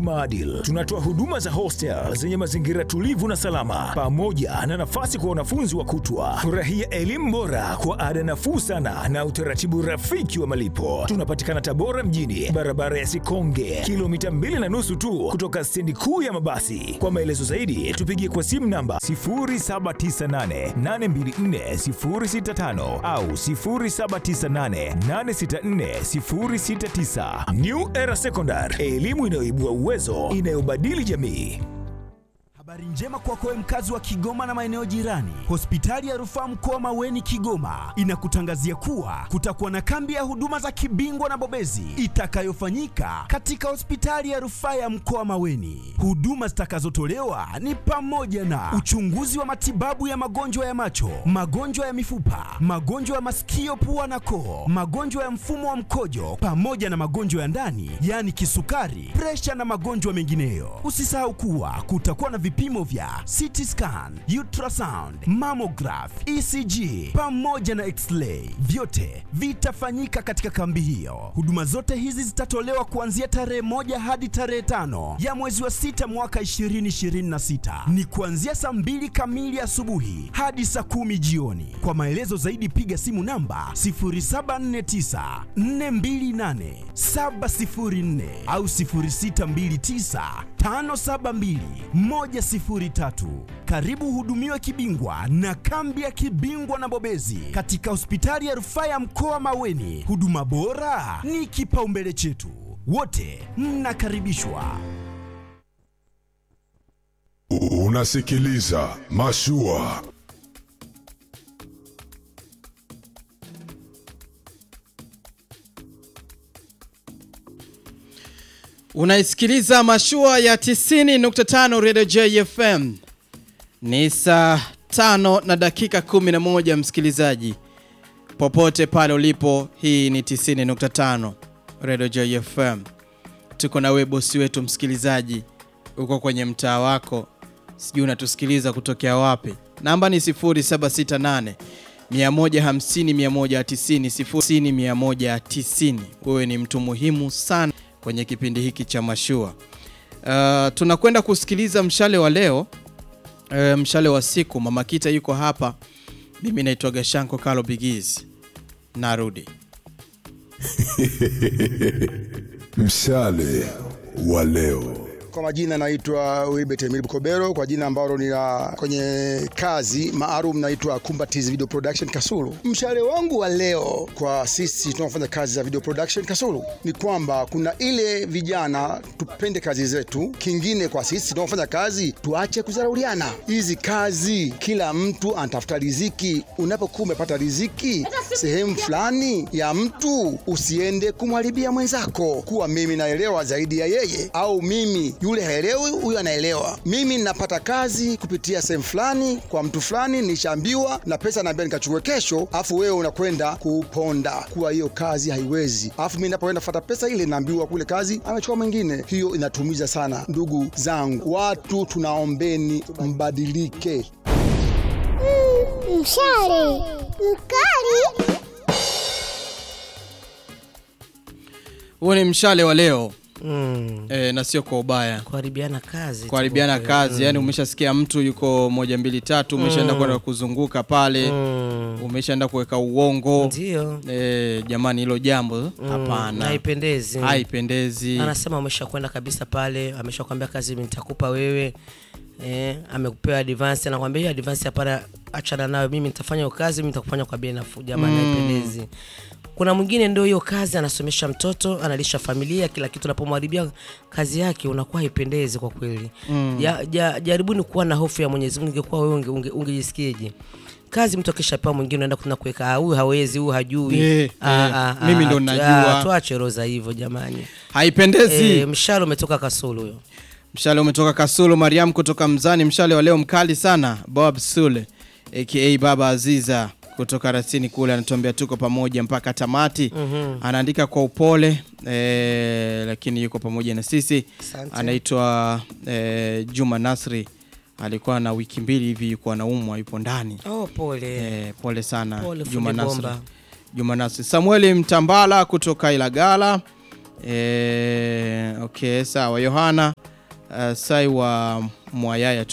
kimaadili. Tunatoa huduma za hostel zenye mazingira tulivu na salama, pamoja na nafasi kwa wanafunzi wa kutwa. Furahia elimu bora kwa ada nafuu sana na utaratibu rafiki wa malipo. Tunapatikana Tabora mjini, barabara ya Sikonge, kilomita mbili na nusu tu kutoka stendi kuu ya mabasi. Kwa maelezo zaidi, tupigie kwa simu namba 0798824065 au 0798864069. New Era Secondary, elimu inayoibua uwezo, inayobadili jamii. Habari njema kwako wewe mkazi wa Kigoma na maeneo jirani. Hospitali ya Rufaa Mkoa Maweni Kigoma inakutangazia kuwa kutakuwa na kambi ya huduma za kibingwa na bobezi itakayofanyika katika hospitali ya Rufaa ya Mkoa Maweni. Huduma zitakazotolewa ni pamoja na uchunguzi wa matibabu ya magonjwa ya macho, magonjwa ya mifupa, magonjwa ya masikio, pua na koo, magonjwa ya mfumo wa mkojo pamoja na magonjwa ya ndani, yaani kisukari, presha na magonjwa mengineyo. Usisahau kuwa kutakuwa na vipimo vya CT scan, ultrasound, mammograph, ECG pamoja na x-ray. Vyote vitafanyika katika kambi hiyo. Huduma zote hizi zitatolewa kuanzia tarehe moja hadi tarehe tano ya mwezi wa sita mwaka 2026. Ni kuanzia saa mbili kamili asubuhi hadi saa kumi jioni. Kwa maelezo zaidi piga simu namba 0749 428 704 au 0629 572 103. Karibu hudumiwe kibingwa na kambi ya kibingwa na bobezi katika hospitali ya rufaa ya mkoa Maweni. Huduma bora ni kipaumbele chetu, wote mnakaribishwa. Unasikiliza Mashua. Unaisikiliza mashua ya 90.5 Radio JFM. Ni saa tano na dakika 11 msikilizaji. Popote pale ulipo, hii ni 90.5 Radio JFM. Tuko na wewe bosi wetu msikilizaji. Uko kwenye mtaa wako. Sijui unatusikiliza kutokea wapi. Namba ni 0768 150 190 0 190. Wewe ni mtu muhimu sana kwenye kipindi hiki cha mashua. Uh, tunakwenda kusikiliza mshale wa leo. Uh, mshale wa siku. Mama Kita yuko hapa, mimi naitwa Gashanko Kalo Bigiz. Narudi Mshale wa leo. Kwa majina naitwa Wilbert Emil Bukobero, kwa jina ambalo ni la kwenye kazi maalum naitwa Kumbatizi Video Production Kasulu. Mshale wangu wa leo kwa sisi tunaofanya kazi za video production Kasulu ni kwamba kuna ile vijana tupende kazi zetu, kingine kwa sisi tunaofanya kazi tuache kuzarauliana. Hizi kazi kila mtu anatafuta riziki. Unapokuwa umepata riziki sehemu fulani ya mtu, usiende kumharibia mwenzako, kuwa mimi naelewa zaidi ya yeye au mimi yule haelewi, huyu anaelewa. Mimi ninapata kazi kupitia sehemu fulani kwa mtu fulani, nishaambiwa na pesa naambia nikachukue kesho, afu wewe unakwenda kuponda kuwa hiyo kazi haiwezi, afu mimi napoenda kufuata pesa ile naambiwa kule kazi amechukua mwingine. Hiyo inatumiza sana. Ndugu zangu, watu tunaombeni mbadilike. Mshale mkali. huu ni mshale wa leo Mm. e, na sio kwa ubaya Kuharibiana kazi. kuharibiana tu. kazi yani umeshasikia mtu yuko moja mbili tatu umeshaenda kwenda kuzunguka pale Mm. umeshaenda kuweka uongo Ndio. e, jamani hilo jambo Mm. hapana Haipendezi. haipendezi Anasema amesha kwenda kabisa pale, ameshakwambia kazi mimi nitakupa wewe. Eh, amekupewa advance anakwambia hiyo advance hapana, achana nayo, mimi nitafanya hiyo kazi, mimi nitakufanya kwa bei nafuu. Jamani, haipendezi. Kuna mwingine ndio hiyo kazi anasomesha mtoto, analisha familia, kila kitu. Unapomharibia kazi yake unakuwa haipendezi kwa kweli. Ja, ja, jaribuni kuwa na hofu ya Mwenyezi Mungu. Ingekuwa wewe unge- unge- ungejisikieje? Kazi mtu akishapewa mwingine unaenda kuna kuweka "Ah, huyu hawezi, huyu hajui. Eh, Ah, eh, ah, mimi ah, ndo tu- najua. ah, Tuache roho za hivyo jamani. haipendezi Eh, mshale umetoka Kasulu huyo. mshale umetoka kasulu mariam kutoka mzani mshale wa leo mkali sana bob sule aka baba aziza kutoka rasini kule anatuambia tuko pamoja mpaka tamati mm-hmm. anaandika kwa upole eh, lakini yuko pamoja na sisi Asante. anaitwa eh, juma nasri alikuwa na wiki mbili hivi yuko anaumwa yupo ndani Oh, pole. eh, pole sana Pole, juma fundi nasri bomba. juma nasri samueli mtambala kutoka ilagala E, okay, sawa. Yohana uh, Sai wa Mwayaya